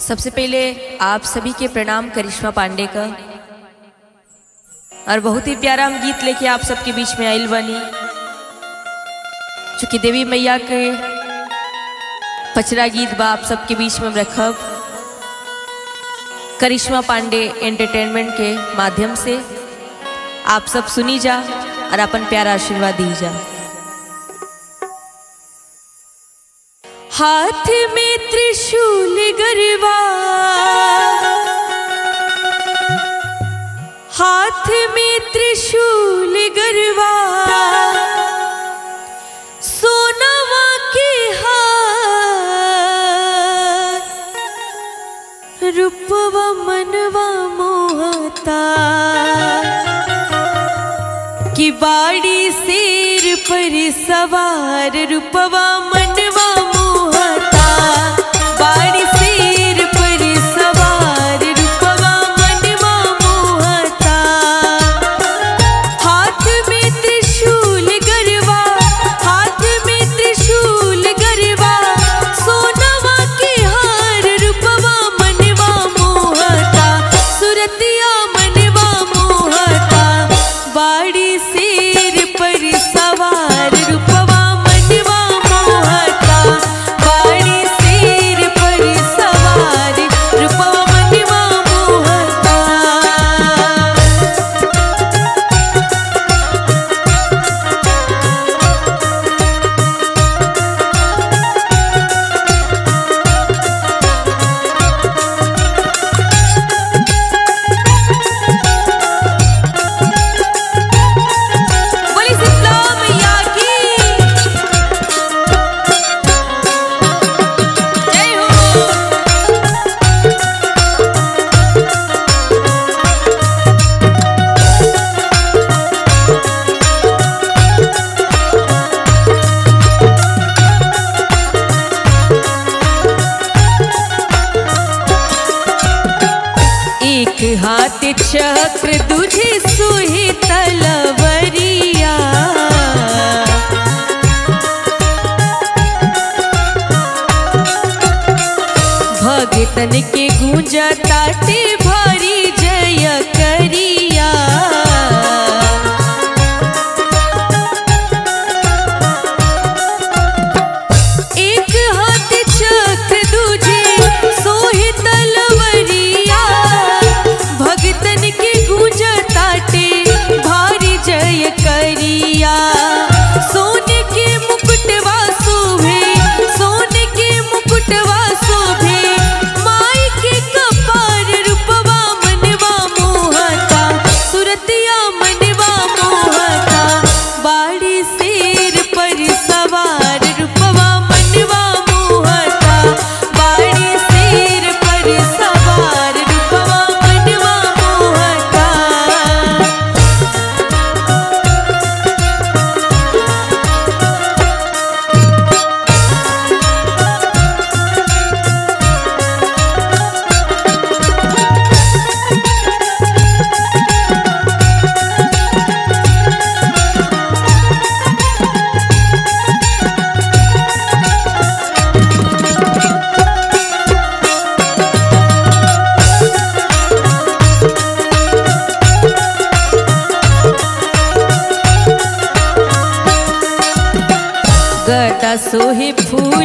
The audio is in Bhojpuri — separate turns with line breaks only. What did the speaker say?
सबसे पहले आप सभी के प्रणाम करिश्मा पांडे का और बहुत ही प्यारा हम गीत लेके आप सबके बीच में आइल बनी चूँकि देवी मैया के पचरा गीत बा आप सबके बीच में हम रखब करिश्मा पांडे एंटरटेनमेंट के माध्यम से आप सब सुनी जा और अपन प्यारा आशीर्वाद दी जा हाथ में त्रिशूल गरबा हाथ में त्रिशूल गरबा सोनवा के हार रूपवा मनवा मोहता कि बाड़ी शेर पर सवार रूपवा मनवा मोहता बाड़ी शेर पर सवार रूपवा मनवा मोहता हाथ में त्रिशूल गरबा हाथ में त्रिशूल गरबा सोनवा के हार रूपवा मनवा मोहता सुरतिया मनवा मोहता बाड़ी शेर पर सवार रूपवा मनवा मोहता बाड़ी शेर पर सवार रूपवा मनवा मोहता बोली शीतला मैया की जय हो एक हाथ चक्र दूजे सुही तलवरिया भगतन के गूंजा ताटे भारी जय करिया एक हाथ चक्र दूजे सोहे तलवरिया भगतन के गूंज ताटे भारी जय करिया सोने के मुकुटवा शोभे सोने के मुकुटवा शोभे माई के कपार रूपवा मनवा मोहता सुरतिया मनवा मोहता बाड़ी शेर पर सवार रूपवा मनवा मोहता बाड़ी शेर पर सवार रूपवा मनवा मोहता गदा सोहे फूल